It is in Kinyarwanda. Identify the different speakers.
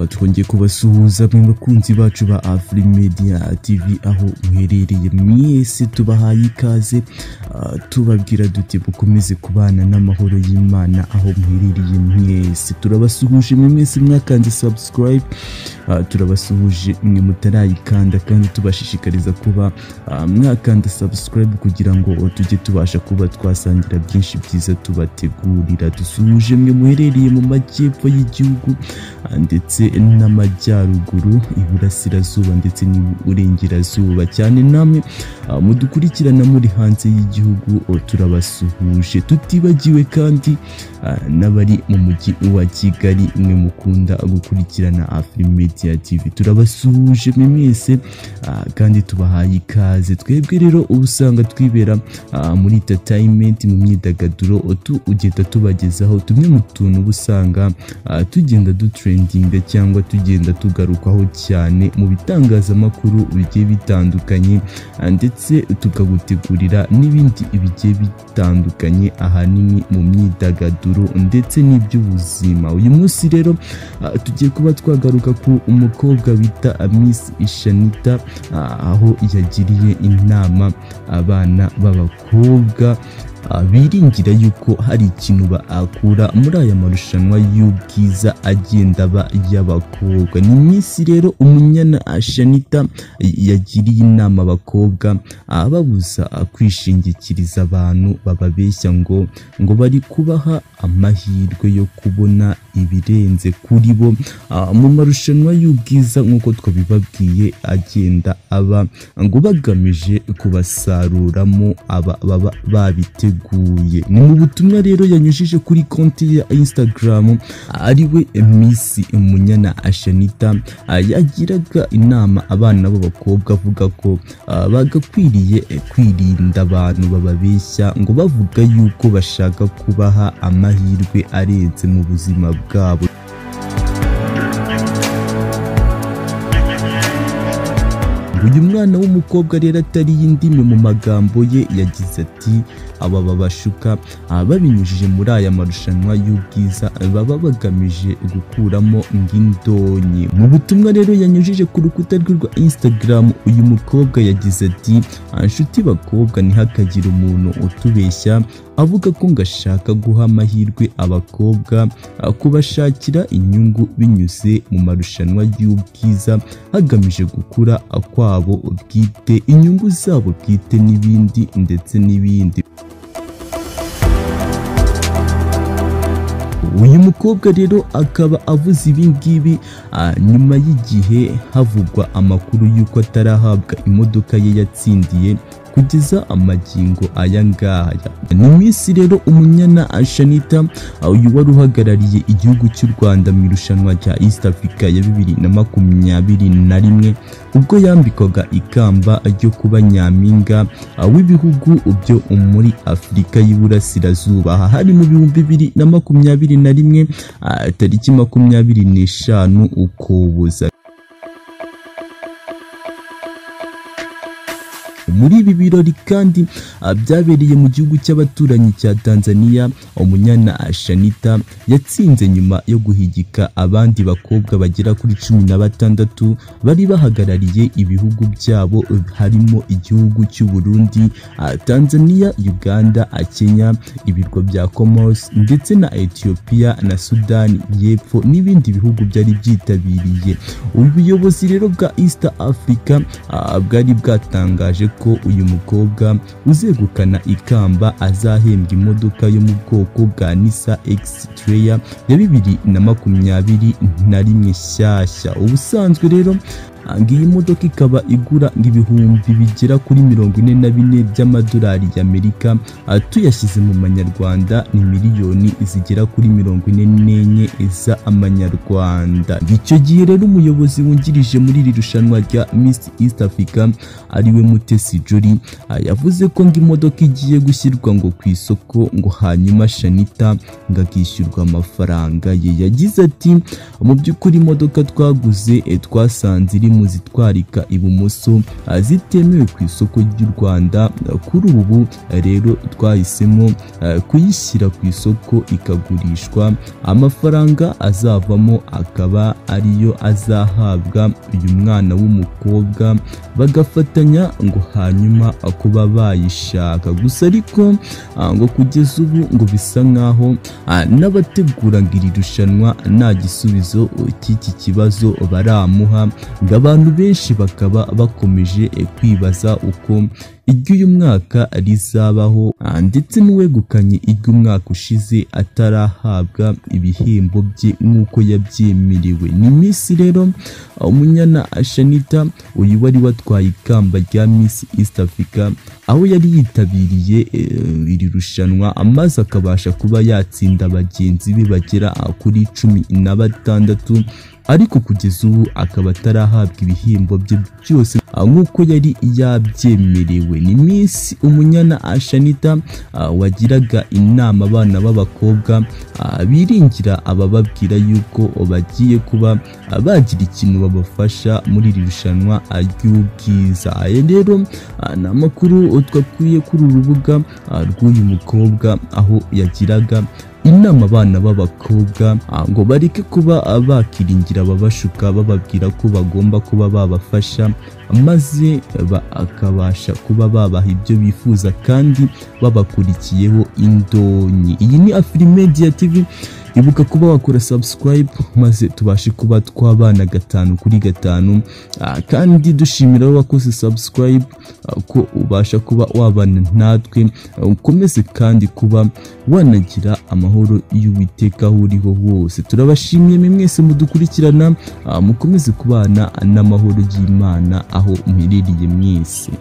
Speaker 1: twongeye kubasuhuza mu bakunzi bacu ba afri media tv aho muherereye mwese tubahaye ikaze uh, tubabwira duti mukomeze kubana n'amahoro y'imana aho muherereye mwese turabasuhuje mwe mwese mwakanze subscribe uh, turabasuhuje mwe mutarayikanda kandi tubashishikariza kuba uh, mwakanda subscribe kugira ngo tujye tubasha kuba twasangira byinshi byiza tubategurira dusuhuje mwe muherereye mu majyepfo y'igihugu ndetse n'amajyaruguru iburasirazuba ndetse n'iburengerazuba cyane namwe mudukurikirana muri hanze y'igihugu turabasuhuje tutibagiwe kandi n'abari mu mujyi wa kigali mwe mukunda gukurikirana afri media tv turabasuhuje mwese kandi tubahaye ikaze twebwe rero uba usanga twibera muri entertainment mu myidagaduro ugenda tubagezaho tumwe mu tuntu uba usanga tugenda dutrendinga cyangwa tugenda tugarukaho cyane mu bitangazamakuru bigiye bitandukanye ndetse tukagutegurira n'ibindi bigiye bitandukanye ahanini mu myidagaduro ndetse n'iby'ubuzima uyu munsi rero tugiye kuba twagaruka ku umukobwa bita Miss Ishanita aho yagiriye inama abana b'abakobwa biringira yuko hari ikintu bakura muri aya marushanwa y'ubwiza agenda aba y'abakobwa ni iminsi rero umunyana ashanita yagiriye inama abakobwa ababuza kwishingikiriza abantu bababeshya ngo ngo bari kubaha amahirwe yo kubona ibirenze kuri bo mu marushanwa y'ubwiza nk'uko twabibabwiye agenda aba ngo bagamije kubasaruramo aba baba babiteguye yateguye ni mu butumwa rero yanyujije kuri konti ya instagram ariwe misi munyana ashanita yagiraga inama abana b'abakobwa avuga ko bagakwiriye kwirinda abantu bababeshya ngo bavuga yuko bashaka kubaha amahirwe arenze mu buzima bwabo uyu mwana w'umukobwa rero atari y'indimi mu magambo ye yagize ati aba babashuka babinyujije muri aya marushanwa y'ubwiza baba bagamije gukuramo ng'indonyi mu butumwa rero yanyujije ku rukuta rwe rwa instagram uyu mukobwa yagize ati inshuti bakobwa ntihakagire umuntu utubeshya avuga ko ngashaka guha amahirwe abakobwa kubashakira inyungu binyuze mu marushanwa y'ubwiza hagamije gukura kwabo bwite inyungu zabo bwite n'ibindi ndetse n'ibindi uyu mukobwa rero akaba avuze ibi ngibi nyuma y'igihe havugwa amakuru y'uko atarahabwa imodoka ye yatsindiye kugeza amagingo aya ngaya ni minsi rero umunyana ashanita uyu wari uhagarariye igihugu cy'u rwanda mu irushanwa rya east africa ya bibiri na makumyabiri na rimwe ubwo yambikwaga ikamba ryo kuba nyampinga w'ibihugu byo muri afurika y'iburasirazuba aha hari mu bihumbi bibiri na makumyabiri na rimwe tariki makumyabiri n'eshanu ukuboza muri ibi birori kandi byabereye mu gihugu cy'abaturanyi cya Tanzania umunyana Shanita yatsinze nyuma yo guhigika abandi bakobwa bagera kuri cumi na batandatu bari bahagarariye ibihugu byabo harimo igihugu cy'u Burundi Tanzania Uganda Kenya ibirwa bya Comoros ndetse na Ethiopia na Sudan y'Epfo n'ibindi bihugu byari byitabiriye ubuyobozi rero bwa East Africa bwari bwatangaje ko uyu mukobwa uzegukana ikamba azahembwa imodoka yo mu bwoko bwa Nisa X-Trail ya bibiri na makumyabiri na rimwe shyashya ubusanzwe rero Ah, iyi modoka ikaba igura ibihumbi bigera kuri mirongo ine na bine by'amadolari y'amerika Ah, tuyashyize mu manyarwanda ni miliyoni zigera kuri mirongo ine n'enye z'amanyarwanda icyo gihe rero umuyobozi wungirije muri iri rushanwa rya Miss East Africa ariwe Mutesi Jolly Ah, yavuze ko ngo imodoka igiye gushyirwa ngo ku isoko ngo hanyuma Shanita ngo akishyurwa amafaranga ye yagize ati mu by'ukuri imodoka twaguze eh, twasanze iri mu zitwarika ibumoso ah, zitemewe ku isoko ry'u Rwanda Ah, kuri ubu eh, rero twahisemo eh, kuyishyira ku isoko ikagurishwa amafaranga azavamo akaba ariyo azahabwa uyu mwana w'umukobwa bagafatanya ngo hanyuma kuba bayishaka gusa ariko ah, ngo kugeza ubu ngo bisa nk'aho ah, n'abateguraga iri rushanwa nta gisubizo cy'iki kibazo baramuha ngo abantu benshi bakaba bakomeje eh, kwibaza uko iry'uyu mwaka rizabaho ah, ndetse n'uwegukanye iry'umwaka ushize atarahabwa ibihembo bye nk'uko yabyemerewe ni minsi rero ah, umunyana shanita uyu wari watwaye ikamba rya miss east africa aho yari yitabiriye eh, iri rushanwa maze akabasha kuba yatsinda bagenzi be bagera ah, kuri cumi na batandatu ariko kugeza ubu akaba atarahabwa ibihembo bye byose ah, nk'uko yari yabyemerewe ni minsi umunyana ashanita ah, wagiraga inama abana b'abakobwa ah, biringira abababwira yuko bagiye kuba ah, bagira ikintu babafasha muri iri rushanwa ah, ry'ubwiza aya rero ah, ni amakuru twakuye kuri uru rubuga ah, rw'uyu mukobwa aho yagiraga inama abana b'abakobwa ah, ngo bareke kuba ah, bakiringira ababashuka bababwira ko bagomba kuba babafasha maze bakabasha kuba babaha ibyo bifuza kandi babakurikiyeho indonyi iyi ni afirimedia tv ibuka kuba wakora subscribe maze tubashe kuba twabana gatanu kuri gatanu Ah, kandi dushimira aho wakoze subscribe ah, ko ubasha kuba wabana natwe Ah, ukomeze kandi kuba wanagira amahoro y'uwiteka aho uriho hose turabashimiye mwe mwese mudukurikirana Ah, mukomeze kubana n'amahoro y'imana aho muherereye mwese